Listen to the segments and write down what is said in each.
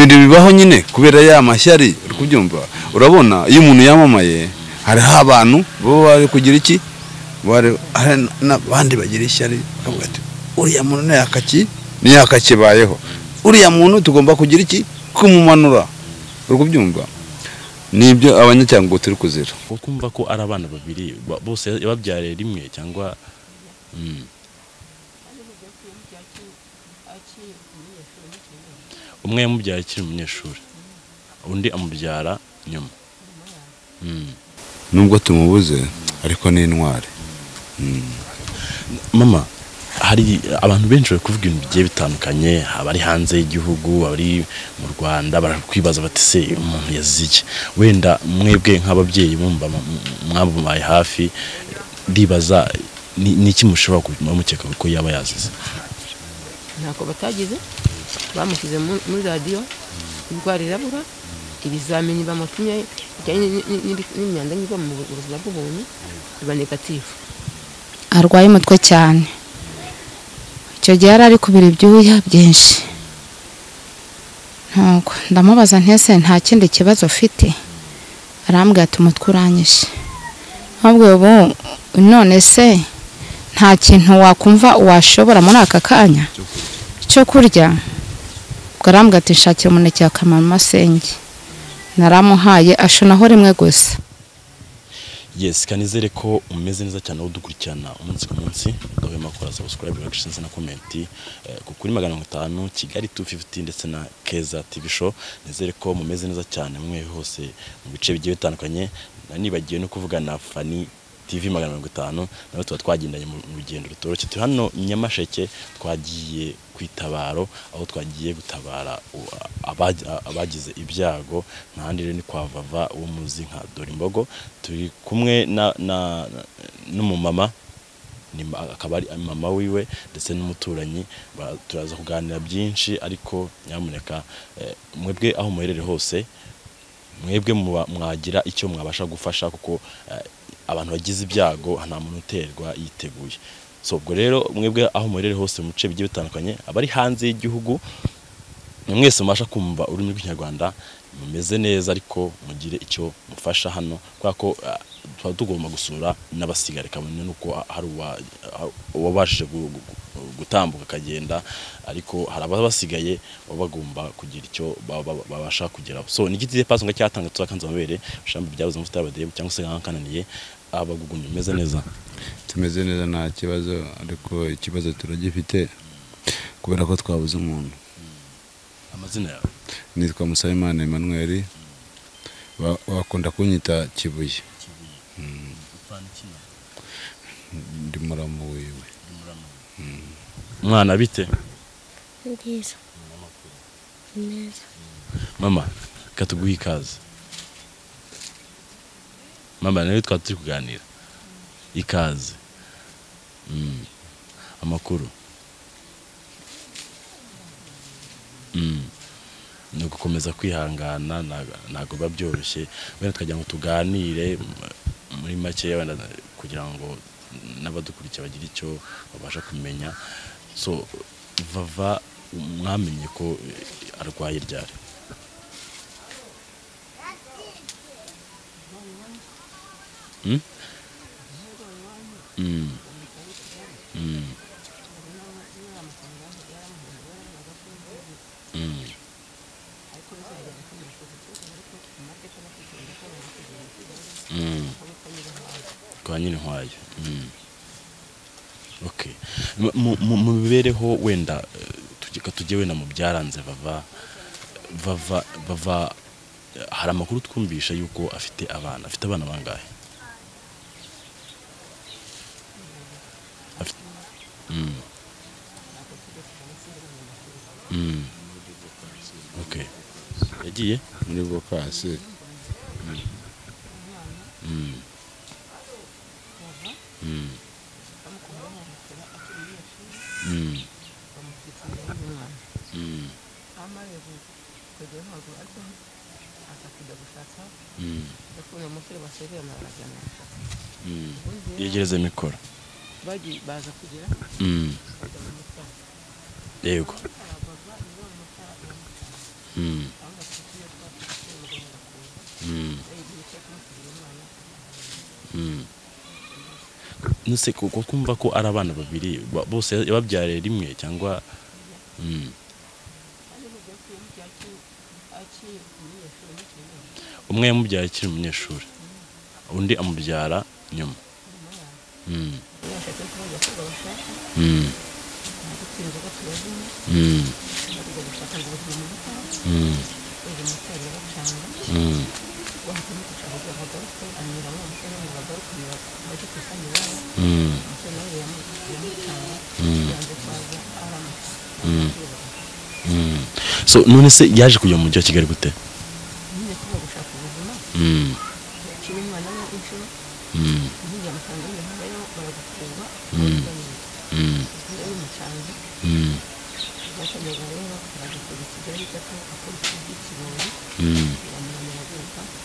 bibaho nyine kubera ya mashyari uri kubyumva urabona iyo umuntu yamamaye hariho abantu baba bari kugira iki bari- hari n'abandi bagira ishyari bavuga ati uriya muntu ni yakaki ni yakakibayeho uriya muntu tugomba kugira iki kumumanura uri kubyumva nibyo abanyacyangugu turi kuzira ukumva ko ari abana babiri ba- bose babyariye rimwe cyangwa mm. umwe yamubyara akiri umunyeshuri undi amubyara nyuma Mm. nubwo tumubuze ariko ni intwari mama hari abantu benshi bari kuvuga ibintu bigiye bitandukanye abari hanze y'igihugu abari mu rwanda barakwibaza bati se uyu muntu yazize iki wenda mwebwe nk'ababyeyi mwumva mwamubaye hafi ndibaza ni- ni iki mushobora kuma mukeka ko yaba yazize ntako batagize bamushyize mu- muri radiyo indwara irabura ibizamini bamutumye bijyanye ni- ni- ni- n'imyanda n'iva mu buzima bw'ubuntu biba negatifu arwaye umutwe cyane icyo gihe yari ari kubira ibyuya byinshi ntabwo ndamubaza ntese nta kindi kibazo ufite arambwira ati umutwe uranyishe ahubwo ubu none se nta kintu wakumva washobora muri aka kanya cyo kurya ubwo arambwira ati nshakira umuneke wa kamamasenge naramuhaye ashonaho rimwe gusa yes kanizere ko umeze neza cyane aho dukurikirana umunsi ku munsi udahwema gukora subscribe reaction na comment eh, ku kuri magana mirongo itanu kigali 250 ndetse na keza tv show nizere ko mumeze neza cyane mwe hose mu bice bigiye bitandukanye nanibagiwe no kuvuga na fani TV magana mirongo itanu nawe tuba twagendanye mu rugendo rutoroshye turi hano Nyamasheke twagiye ku itabaro aho twagiye gutabara u- abaj- abagize ibyago ntahandi rero ni kwa vava wo muzi nka Dorimbogo turi kumwe na na na- n'umumama ni ma- akaba ari mama wiwe ndetse n'umuturanyi ba- turaza kuganira byinshi ariko nyamuneka eh, mwebwe aho muherere hose mwebwe muba- mwagira icyo mwabasha gufasha kuko eh, abantu bagize ibyago nta muntu uterwa yiteguye so ubwo rero mwebwe aho muherere hose mu bice bigiye bitandukanye abari hanze y'igihugu ni mwese mubasha kumva ururimi rw'ikinyarwanda mumeze neza ariko mugire icyo mufasha hano kubera ko ah, tuba tugomba gusura n'abasigare kabone nuko ah, hari uwa- ah, uwabashije gu- gu- gu- gutambuka akagenda ariko hari abasigaye baba bagomba kugira icyo ba- ba- babasha kugeraho so ni igiti paso nga cyatanga tuzakanze amabere shambi byabuze amavuta y'abademu cyangwa se nkananiye abagugunye meze neza tumeze neza nta kibazo ariko ikibazo turagifite kubera ko twabuze umuntu amazina yawe nitwa Musabimana Emmanuel ba- bakunda kunyita Kibuye ndi muramu wiwe mwana bite Nziza. Neza. mama reka tuguhe ikaze mama nawe twaba turi kuganira ikaze Mm. amakuru Mm. ni ugukomeza kwihangana ntago- ntago biba byoroshye wenda tukagira ngo tuganire m- muri make wenda kugira ngo n'abadukurikira bagire icyo babasha kumenya so vava mwamenye ko eh, arwaye ryari Mm? Mm. Mm. Mm. Mm. kwa nyine nkwayo Mm. okay M- mu- mu mu mibereho wenda eh, tujye- tujye wenda mu byaranze vava vava vava eh, hari amakuru twumvisha yuko afite abana afite abana bangahe Mm. Mm. Okay. Yagiye? muri vokasi Mm. Mm. Mm. umwana Mm. amaze kujya ntabwo ariko aza kujya gushaka Mm. ndakubona umusore basezerana barajyana Mm. Yegereze mikoro. bagiye baza kugera Mm. Yego. Mm. nese kuko kumva ko ari abana babiri ba- bose yababyariye rimwe cyangwa Mm. umwe yamubyara akiri umunyeshuri undi amubyara nyuma Mm. Mm. Mm. Mm. Mm. Mm. Mm. Mm. Mm. so none se yaje kujya mu mujyi wa kigali gute Mm. Mm. Mm. Mm. Mm.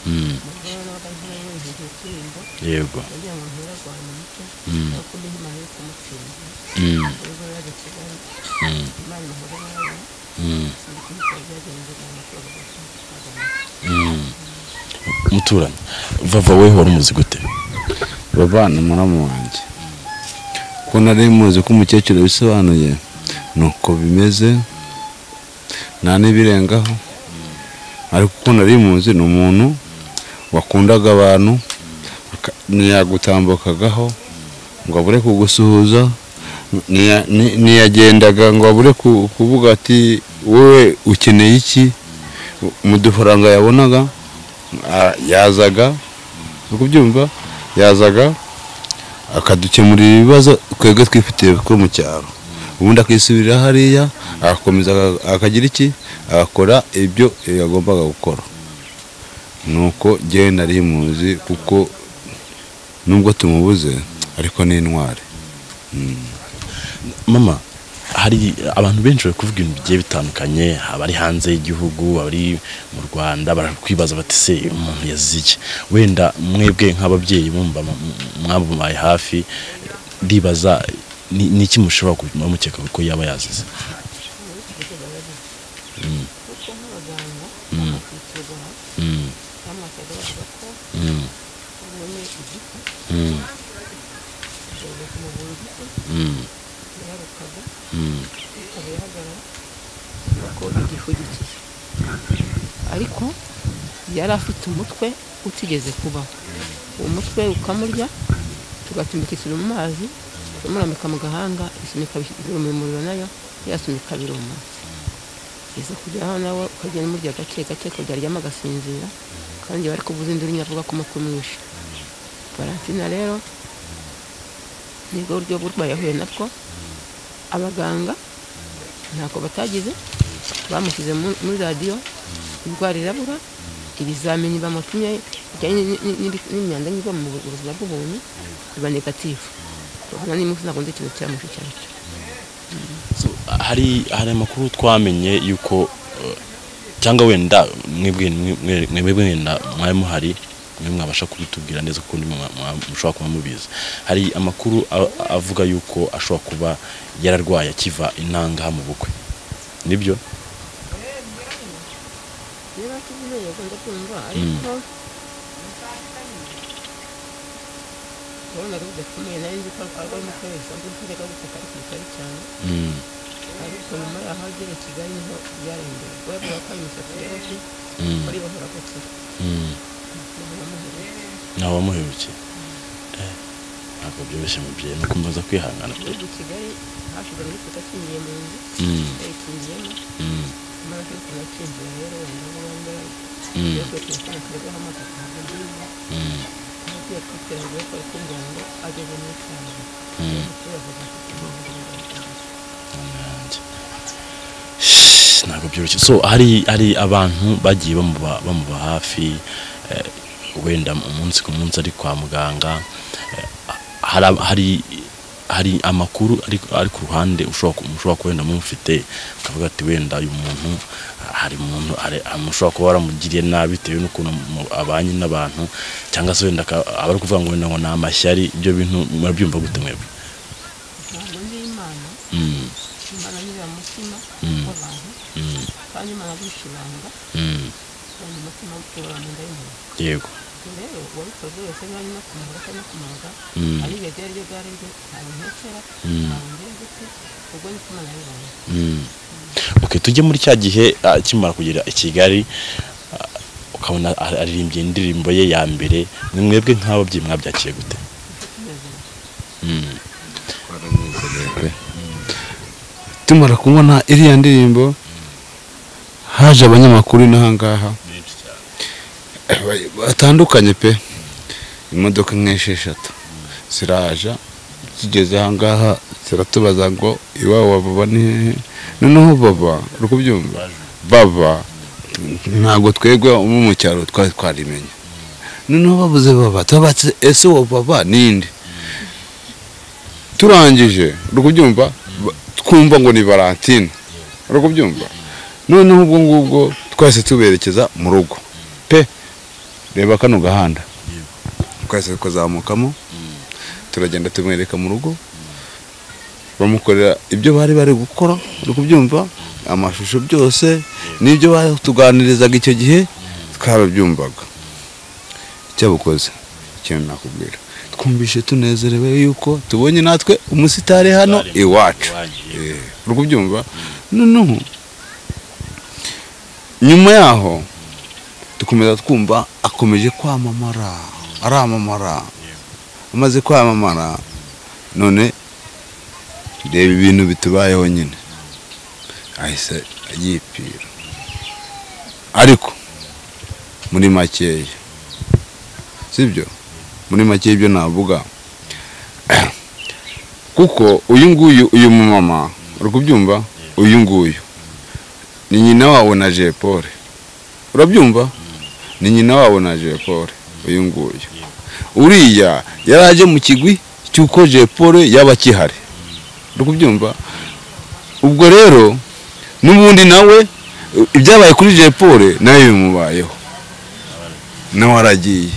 Mm. Mm. yego Mm. Mm. Mm. Mm. Mm. muturanyi vava we wari umuzi gute babana umuramu wanjye ko nari muzi ko umukecuru bisobanuye ni uko bimeze nta n'ibirengaho ariko uko nari muzi ni umuntu wakundaga abantu aka- ntiyagutambukagaho ngo abure kugusuhuza ntiya- nti- ntiyagendaga ngo abure ku- kuvuga ati wowe ukeneye iki mu dufaranga yabonaga a- yazaga uri kubyumva yazaga akadukemurira ibibazo twebwe twifitiye two mu cyaro ubundi akisubirira hariya agakomeza aga- akagira iki agakora ibyo yagombaga gukora nuko njyewe nari muzi kuko nubwo tumubuze ariko ni intwari mama hari abantu benshi bari kuvuga ibintu bigiye bitandukanye abari hanze y'igihugu abari mu rwanda barakwibaza bati se uyu muntu yazize iki wenda mwebwe nk'ababyeyi mwumva mu- mwamubaye hafi ndibaza ni ni iki mushobora kuma mukeka ko yaba yazize Mm. Mm. Mm. Mm. Mm. Mm. Mm. ariko yari afite umutwe utigeze kubaho uwo mutwe ukamurya tugatumbika isuri mu mazi tumurambika mu gahanga isunika birumuriro nayo yasunika biruma iza kujyaho nawe ukagenda umurya gake gake ukaryama agasinzira kandi bari kuvuza induru nyavuga ko umutwe umwishe baransina rero nibwo buryo burwayi yahuye nabwo abaganga ntako batagize bamushyize mu- muri radiyo indwara irabura ibizamini bamupimye bijyanye ni- ni- ni- n'imyanda n'iva mu buzima bw'umuntu biba negatifu ubona niba ntabwo nzi ikintu cyamushe cyane So, hari hari amakuru twamenye yuko eh, cyangwa wenda mwebwe mwe- mwebwe wenda mwari muhari mwe mwabasha kubitubwira neza kuko ndimo mwa- mwa- mushobora kuba mubizi hari amakuru a- avuga yuko ashobora kuba yararwaye akiva intangaha mu bukwe nibyo niba tuvuze yego ndakumva ariko urabona ko bidakomeye nayo nzi ko arwanya ko bisanzwe nkajyaga gutaka ariko bitari cyane Mm, ariko nyuma yaho agera i kigali niho byarengeye kubera ko imisatsi yarose mm, bari bahora gukira mm. ntawamuherukiye Eh, ntabwo byoroshye mubyeyi ni ukumva kwihangana pe. igihugu kigali hasigaye n'ikuta kingiye mu nzu Mm, yayikingiyemo mm, amara ariko nakingiye rero wenda aho bambara iyo mm, kuri telefone mm, akarwaho amafoto nziza agiye kwiterambere ko kugira ngo ageze mu cyaro mm. turavuga nanjye ntabwo byoroshye so hari hari abantu bagiye bamuba bamuba hafi eh, wenda umunsi ku munsi ari kwa muganga eh, hari ab- hari hari amakuru ari ari ku ruhande ushobora ku- mushobora kuba wenda mufite ukavuga ati wenda uyu muntu hari umuntu hari- mushobora kuba waramugiriye nabi bitewe n'ukuntu mu- abanye n'abantu cyangwa se wenda aka- aba ari kuvuga ngo wenda ngo ni amashyari ibyo bintu murabyumva gute mwebwe ijambo ry'imana Mm, imana nyiri mutima Mm. w'abantu mm, kandi imana ari ikibanga mm, kandi umutima urora mu nda y'umuntu yego rero uwabikoze wese niba arimo kumara cyangwa kumaga Mm. ari iryo ryari ryo gare ryo ntawe ntekera Mm. ntawe ndengutse ubwo ni ko imana yabibonye Mm. ok tujye muri cya gihe ah, akimara kugera i kigali ah, ukabona ar- aririmbye indirimbo ye ya mbere ni mwebwe nk'ababyeyi mwabyakiye gute Mm. tumara kubona iriya ndirimbo haje abanyamakuru n'ahangaha batandukanye pe imodoka nk'esheshatu ziraja zigeze ahangaha ziratubaza ngo iwawe wababa ni hehe noneho baba uri kubyumva baba ntabwo twebwe ubu mu cyaro twari twarimenya noneho babuze baba tubabatse ese uwo baba ninde turangije uri kubyumva Ba- twumva ngo ni valentine uri kubyumva noneho ubwo ngubwo twese tuberekeza mu rugo pe reba kano gahanda twese tukazamukamo turagenda tumwereka mu rugo bamukorera ibyo bari bari gukora uri kubyumva amashusho byose n'ibyo batuganirizaga icyo gihe twarabyumvaga icyabukoze ikintu nakubwira twumvishe tunezerewe yuko tubonye natwe umusitari hano Umusitari iwacu iwanyu, yego. Eh, uri kubyumva noneho nyuma yaho dukomeza twumva akomeje kwamamara aramamara amaze kwamamara none reba ibintu bitubayeho nyine ahise yipira ariko muri makeya sibyo muri make y'ibyo navuga kuko uyu nguyu uyu mumama uri kubyumva uyu nguyu ni nyina wawe na Jean Paul urabyumva ni nyina wawe na Jean Paul uyu nguyu uriya yari aje mu kigwi cy'uko Jean Paul yaba akihari uri kubyumva ubwo rero n'ubundi nawe ibyabaye kuri Jean Paul nawe bimubayeho nawe aragiye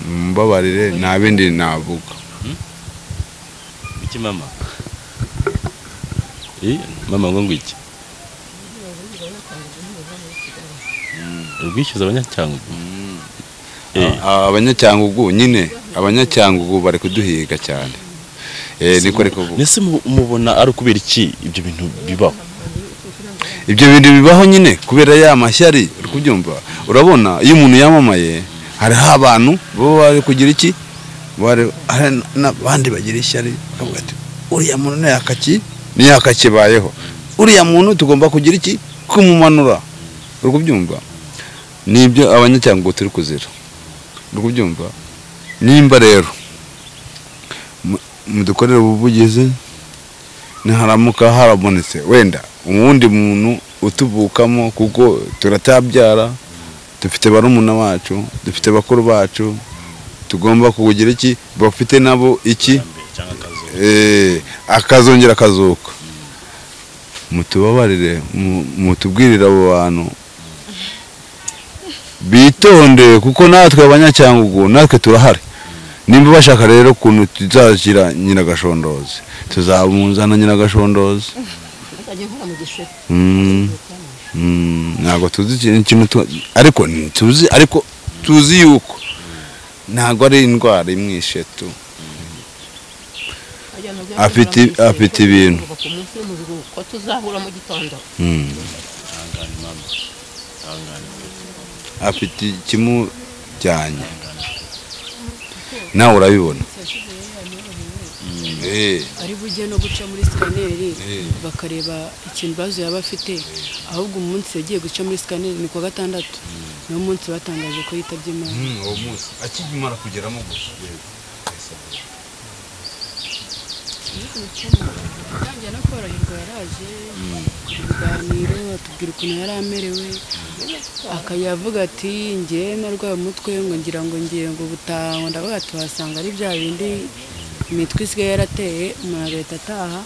mbabarire nta bindi navuga iki mama Eh, mama ngo ngwiki urwishyuza abanyacyangugu Eh, Aba- abanyacyangugu nyine abanyacyangugu bari kuduhiga cyane Eh, niko ari kuvuga mbese mu- mubona ari ukubera iki ibyo bintu bibaho ibyo bintu bibaho nyine kubera ya mashyari uri kubyumva urabona iyo umuntu yamamaye hariho abantu baba bari kugira iki Bari- hari n'abandi bagira ishyari bakavuga ati uriya muntu ntiyakaki ntiyakakibayeho uriya muntu tugomba kugira iki kumumanura uri kubyumva nibyo abanyacyangugu turi kuzira uri kubyumva nimba rero mu- mudukorere ubuvugizi niharamuka harabonetse wenda uwundi muntu utuvukamo kuko turatabyara dufite barumuna bacu dufite bakuru bacu tugomba kugira iki bafite nabo iki Eh, akazongera akazuka mutubabarire mu- mutubwirire abo bantu bitonde kuko natwe abanyacyangugu natwe turahari nimba bashaka rero ukuntu tuzashyira nyiragashondozi tuzabunzana nyiragashondozi nzajya nkora mu gishere Mm, mm, ntabwo tuzi ikintu kimwe tu- ariko ni- tuzi ariko tuzi yuko ntabwo ari indwara imwishe tu Afite- afite ibintu. ku munsi w'umuzigo ko tuzahura mu gitondo Mm. afite ikimujyanye nawe urabibona Eh, ari bujye no guca muri sikaneri Eh. bakareba ikintu bazo yaba afite ahubwo umunsi yagiye guca muri sikaneri ni ku wa gatandatu niwo munsi batangaje ko yitabye imana mm, uwo munsi akimara kugeramo gusa atangiye no koroherwa yaraje ibiganiro atubwira ukuntu yari amerewe akayavuga ati ngewe narwaye umutwe ngo ngira ngo ngiye ngo butaha ngo ndavuga ati wasanga ari bya bindi imitwe isigaye yarateye umuntu agahita ataha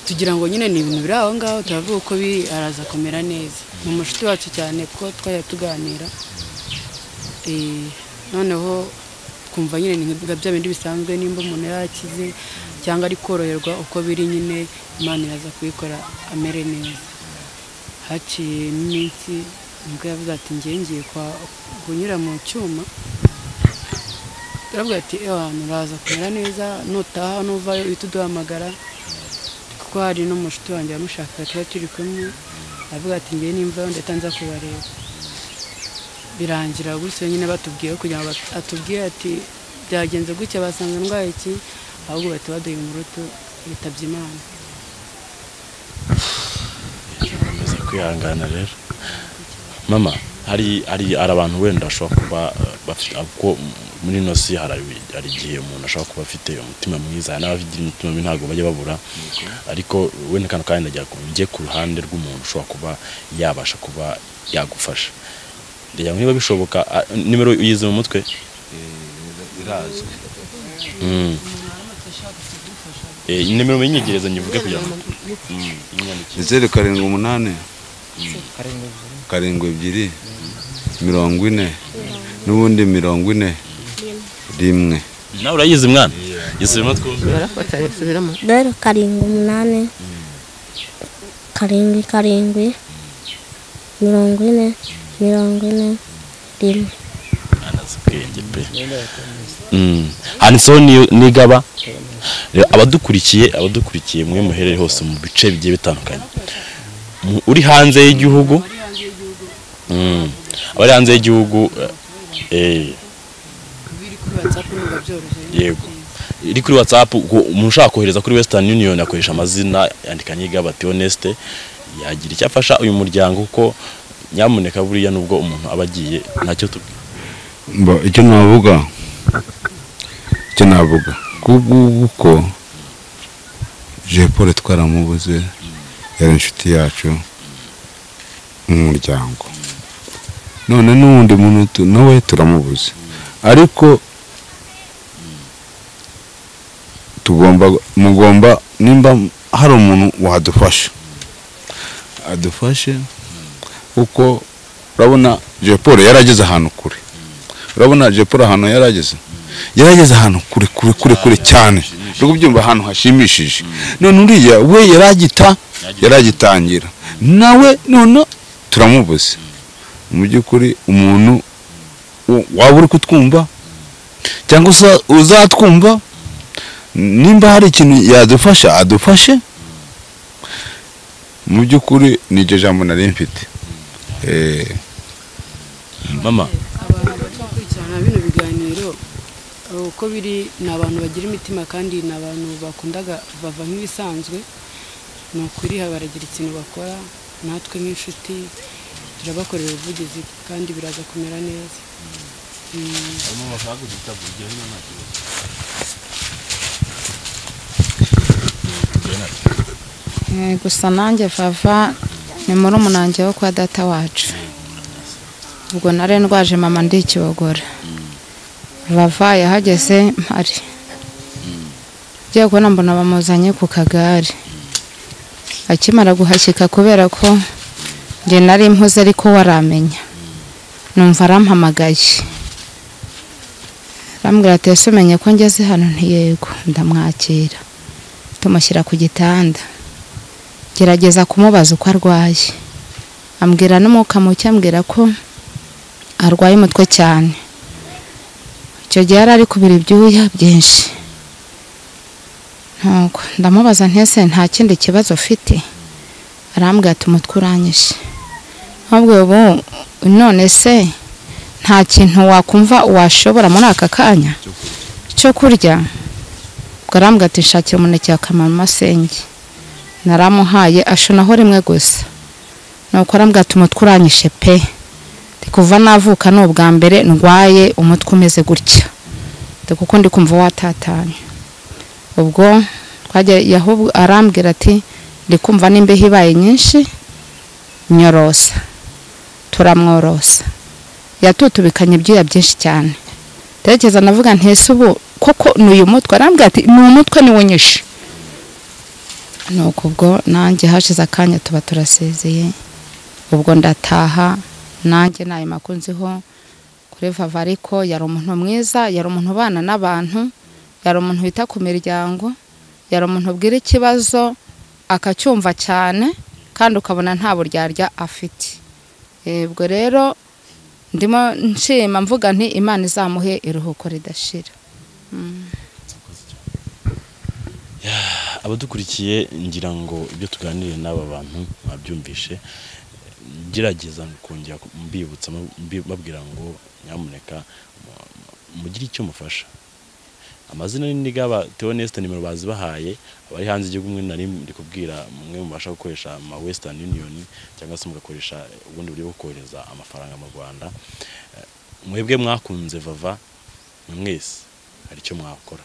tugira ngo nyine ni ibintu biri aho ngaho turavuga uko biri araza kumera neza ni umushuti wacu cyane kuko twajya tuganira Eh, noneho twumva nyine ni nka bya bindi bisanzwe nimba umuntu yarakize cyangwa ari koroherwa uko biri nyine imana iraza kubikora amere neza haciye n'iminsi nibwo yavuze ati njye ngiye kwa kunyura mu cyuma turavuga ati ewa nturaza kumera neza nutaha nuvayo uhita uduhamagara kuko hari n'umushuti wanjye wamushaka tuba turi kumwe aravuga ati njye nimvayo ndetse nza kubareba birangira gutyo nyine batubwiye kugira ngo bat- atubwire ati byagenze gutya basanga ndwaye iki ahubwo bahita baduha umurutu bitabye imana bameze kwihangana rero mama hari hari hari abantu wenda bashobora kuba eh, bafite kuko muri ino si hari hari igihe umuntu ashobora kuba afite umutima mwiza hari n'abafite umutima mibi ntabwo bajya babura ariko wenda kano kanya ndagira ngo njye ku ruhande rw'umuntu ushobora kuba yabasha kuba yagufasha ndagira ngo niba bishoboka ah, nimero uyizi mu mutwe irazwi Mm. Eh, nimero munyigereze nyivuge kugira ngo Mm, inyandikire zeru karindwi umunani karindwi ebyiri mirongo ine n'ubundi mirongo ine rimwe nawe urayizi mwana yisubiremo twumve barafatanya basubiramo zeru karindwi umunani karindwi karindwi mirongo ine mirongo ine rimwe azi ubwenge pe Mm. handitseho ni- nigaba Rero abadukurikiye abadukurikiye mwe muherere hose mu bice bigiye bitandukanye Mu- uri hanze y'igihugu Mm. abari hanze y'igihugu eh, eh, biri kuri watsapu ntabwo byoroshye yego iri kuri whatsapp uko umuntu ushaka kohereza kuri western union akoresha amazina yandika nyigaba tioneste yagira icyo afasha uyu muryango kuko nyamuneka buriya nubwo umuntu aba agiye ntacyo tubwira mba icyo navuga icyo navuga kubw'ubu ko jepole twaramubuze yari inshuti yacu n'umuryango none n'uwundi muntu tu- nawe turamubuze ariko tugomba mugomba nimba hari umuntu wadufasha adufashe kuko urabona jepole yarageze ahantu kure urabona jepura ahantu yarageze yarageze ahantu kure kure kure kure cyane uri kubyumva ahantu hashimishije none uriya we yaragita yaragitangira nawe none turamubuze mu by'ukuri umuntu wa- waba uri kutwumva cyangwa uza- uzatwumva nimba hari ikintu yadufasha adufashe mu by'ukuri ni iryo jambo nari mfite Eh, mama abantu bakurikirana bino biganiro eh, uko biri ni abantu bagira imitima kandi ni abantu bakundaga bava nk'ibisanzwe ni ukuriha baragira ikintu bakora natwe nk'inshuti turabakorera ubuvugizi kandi biraza kumera neza Mm. Eh, gusa nanjye vava ni muri umunange wo kwa data wacu ubwo nari ndwaje mama ndikibogora vava yahageze mpari ugiye kubona mbona bamuzanye ku kagare akimara guhashyika kubera ko njye nari mpuze ariko waramenya numva arampamagaye arambwira ati ese umenye ko ngeze hano ntiyego ndamwakira tumushyira ku gitanda gerageza kumubaza uko arwaye ambwira n'umwuka muke ambwira ko arwaye umutwe cyane icyo gihe yari ari kubira ibyuya byinshi ntabwo ndamubaza ntese nta kindi kibazo ufite arambwira ati umutwe uranyishe ahubwo ubu none se nta kintu wakumva washobora muri aka kanya cyo kurya ubwo arambwira ati nshakira umuneke wa kamamasenge naramuhaye ashonaho rimwe gusa nuko arambwira ati umutwe uranyishe pe Ndi kuva navuka ni ubwa mbere ndwaye umutwe umeze gutya Ndi kuko ndi kumva watatanye ubwo twajya- yahu- arambwira ati ndi kumva n'imbeho ibaye nyinshi nyorosa turamworosa yatutubikanye ibyuya byinshi cyane tekereza navuga ntese ubu koko ni uyu mutwe arambwira ati ni umutwe niwo nyishe nuko ubwo nanjye hashize akanya tuba turasezeye ubwo ndataha nanjye ntayo makunziho kuri vava ariko yari umuntu mwiza yari umuntu ubana n'abantu yari umuntu wita ku miryango yari umuntu ubwira ikibazo akacyumva cyane kandi ukabona nta buryarya afite Eh, ubwo rero ndimo nshima mvuga nti imana izamuhe iruhuko ridashira abadukurikiye ngira ngo ibyo tuganiriye n'aba bantu mwabyumvishe gerageza kongera mbibutsa mbi- babwira ngo nyamuneka mu- mugire icyo mufasha amazina ni gaba Theo Nesta nimero bazibahaye abari hanze igihugu mwe nari ndi kubwira mwe mubasha gukoresha ama Western Union cyangwa se mugakoresha ubundi buryo bwo kohereza amafaranga mu Rwanda Eh, mwebwe mwakunze vava mwe mwese hari icyo mwakora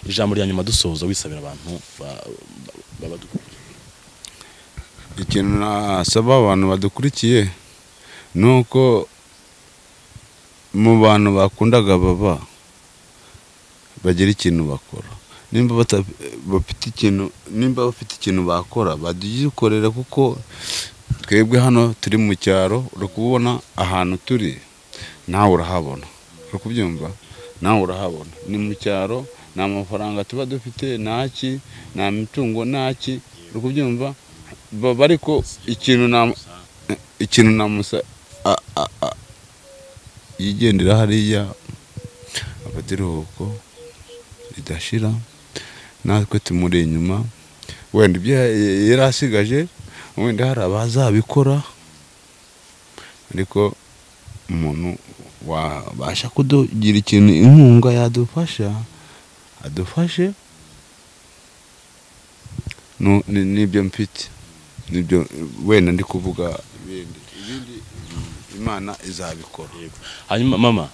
ijambo rya nyuma dusoza wisabira abantu ba- ba- babadukurikiye ikintu nasaba abantu badukurikiye ni uko mu bantu bakundaga baba bagira ikintu bakora nimba bata- bafite ikintu nimba bafite ikintu bakora bagikorera kuko twebwe hano turi mu cyaro uri kubona ahantu turi nawe urahabona uri kubyumva nawe urahabona ni mu cyaro nta mafaranga tuba dufite ntaki nta mitungo ntaki uri kubyumva baba ariko ikintu na ikintu na musa a- a- a- yigendera hariya afata iruhuko ridashira natwe tumuri inyuma wenda ibyo ya- yari asigaje wenda hari abazabikora ariko umuntu wabasha kudugira ikintu inkunga yadufasha adufashe nu- ni- nibyo mfite nibyo wenda ndi kuvuga ibindi ibindi imana izabikora yego hanyuma mama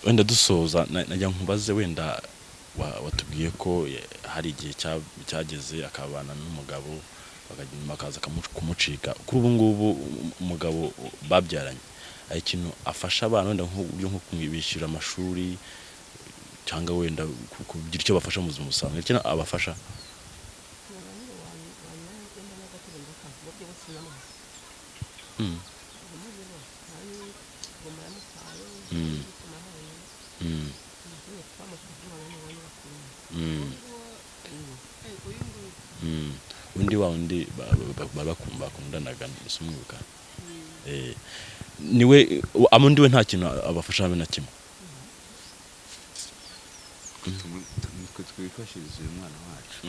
wenda dusoza na- najya nkubaze wenda wa- watubwiye ko eh, hari igihe cya- cyageze akabana n'umugabo bakajya inyuma akaza akamu- kumucika kuri ubu ngubu um- umugabo babyaranye hari ikintu afasha abana wenda nk'uburyo nko kubishyura amashuri cyangwa wenda ku- kugira icyo bafasha mu buzima busanzwe hari ikintu abafasha Mm. Mm. Mm. Mm. Mm. undi wa undi ba- ba- ba- bakum- bakundanaga sumwibuka Eh, niwe ama undi we nta kintu abafasha habe na kimwe twe twifashirize uyu mwana wacu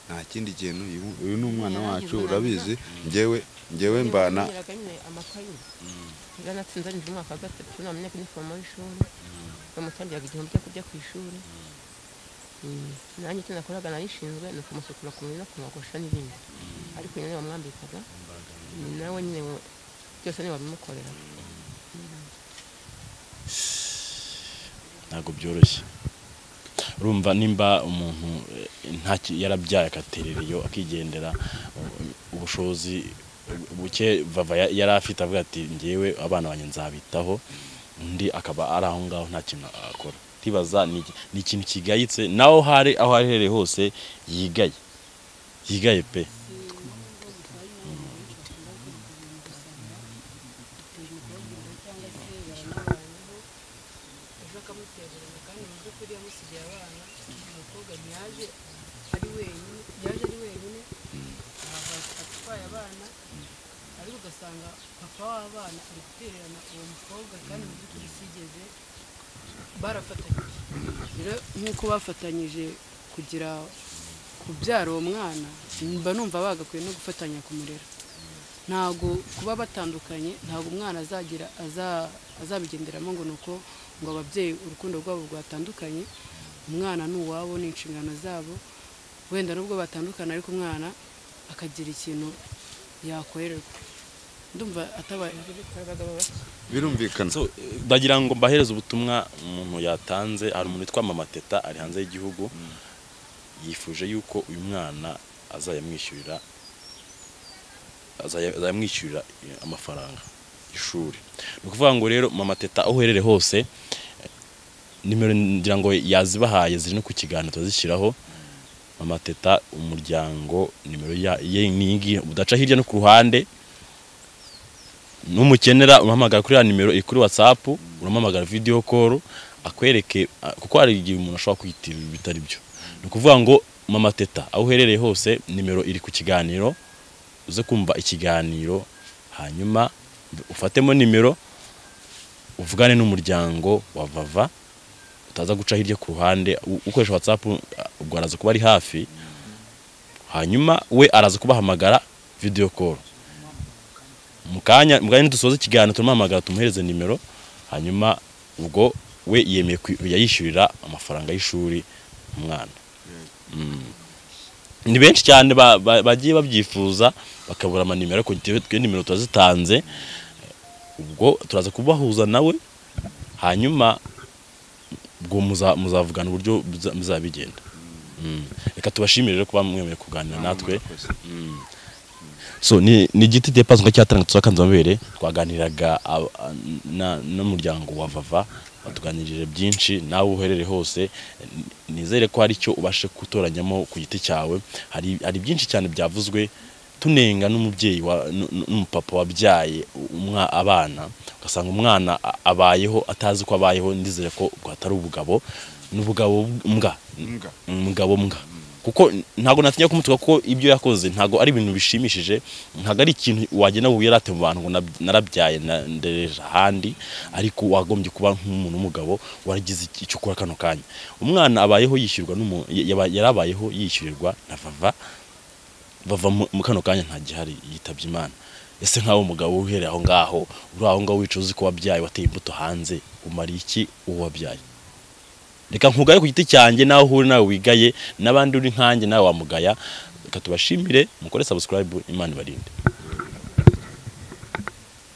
nta kindi kintu uyu- uyu ni umwana wacu urabizi njyewe njyewe mbana amakayi yaranatsinze ari mu mwaka wa gatatu namenye ko inifomo y'ishuri bamutangiraga igihumbi cyo kujya ku ishuri Mm, nanjye icyo nakoraga nayishinzwe ni ukumusukura ku mubiri no kumwogosha n'ibindi ariko nyine wamwambikaga ni nawe nyine we- byose niwe wabimukoreraga ntabwo byoroshye urumva nimba umuntu eh, nta ki- yarabyaye agaterereyo akigendera u- ubushobozi buke vava ya- yari afite avuga ati ngewe abana banjye nzabitaho undi akaba ari aho ngaho nta kintu akora tibaza ni iki- ni ikintu kigayitse nawe aho ari aho aherereye hose yigaye yigaye pe ejo akamutererana kandi mu by'ukuri yamusigiye abana umukobwa ntiyaje ari wenyine yaje ari wenyine ahava- atwaye abana ariko ugasanga papa w'abana ari gutererana uwo mukobwa kandi mu by'ukuri sigeze barafatanyije rero nk'uko bafatanyije kugira kubyara uwo mwana mba numva bagakwiye no gufatanya kumurera ntabwo kuba batandukanye ntabwo umwana azagira aza- azabigenderamo ngo ni uko ngo ababyeyi urukundo rwabo rwatandukanye umwana ni uwabo ni inshingano zabo wenda nubwo batandukana ariko umwana akagira ikintu yakorerwa ndumva atabaye birumvikana so eh, ndagira ngo mbahereze ubutumwa umuntu yatanze hari umuntu witwa mama teta ari hanze y'igihugu yifuje yuko uyu mwana azayamwishyurira azaya- azayamwishyurira eh, amafaranga ishuri ni ukuvuga ngo rero mama teta aho uherereye hose eh, nimero ngira ngo yazibahaye ziri no ku kiganiro tuzishyiraho mama teta umuryango nimero ya- ye ni iyi ngiyi udaca hirya no ku ruhande numukenera urahamagara kuri ya nimero iri kuri whatsapp uramuhamagara video call akwereke a- kuko hari igihe umuntu ashobora kwiyitirira ibintu bitari byo ni ukuvuga ngo mama teta aho uherereye hose nimero iri ku kiganiro uze kumva ikiganiro hanyuma ufatemo nimero uvugane n'umuryango wa vava utaza guca hirya ku ruhande u- ukoresha whatsapp ubwo araza kuba ari hafi hanyuma we araza kubahamagara video call mu kanya mu kanya nidusoza ikiganiro turamuhamagara tumuhereze nimero hanyuma ubwo we yemeye kwi- yayishyurira amafaranga y'ishuri umwana Mm. ni benshi cyane ba- ba- bagiye babyifuza bakabura amanimero ariko njyewe twe nimero turazitanze ubwo turaza kubahuza nawe hanyuma ubwo muza- muzavugana uburyo muza- muzabigenda Mm. reka tubashimire rero kuba mwemeye kuganira natwe Mm. so ni ni igiti depazi ngo cyatanga tuzakanze amabere twaganiraga ab- a- na- n'umuryango wa vava batuganirije byinshi nawe uherere hose Ni- nizere ko hari icyo ubashe gutoranyamo ku giti cyawe hari hari byinshi cyane byavuzwe tunenga n'umubyeyi wa- n- n- n'umupapa wabyaye umwa- abana ugasanga umwana a- abayeho atazi ko abayeho ndizere ko ubwo atari ubugabo n'ubugabo mbwa Mbwa. umugabo mbwa kuko ntabwo natinya kumutuka ko ibyo yakoze ntabwo ari ibintu bishimishije ntabwo ari ikintu wagenda ngo wirate mu bantu ngo nab- narabyaye na- ndereje ahandi ariko wagombye kuba nk'umuntu w'umugabo waragize iki- icyo ukora kano kanya umwana abayeho yishyurwa n'umu- yaba- yarabayeho yishyurirwa na vava bava mu mu kano kanya nta gihari yitabye imana ese nk'aho umugabo uhereye aho ngaho uri aho ngaho wicuza uzi ko wabyaye wateye imbuto hanze umara iki uwo wabyaye reka nkugaye ku giti cyanjye nawe uhuri nawe wigaye n'abandi uri nkanjye nawe wamugaya reka tubashimire mukore subscribe imana ibarinde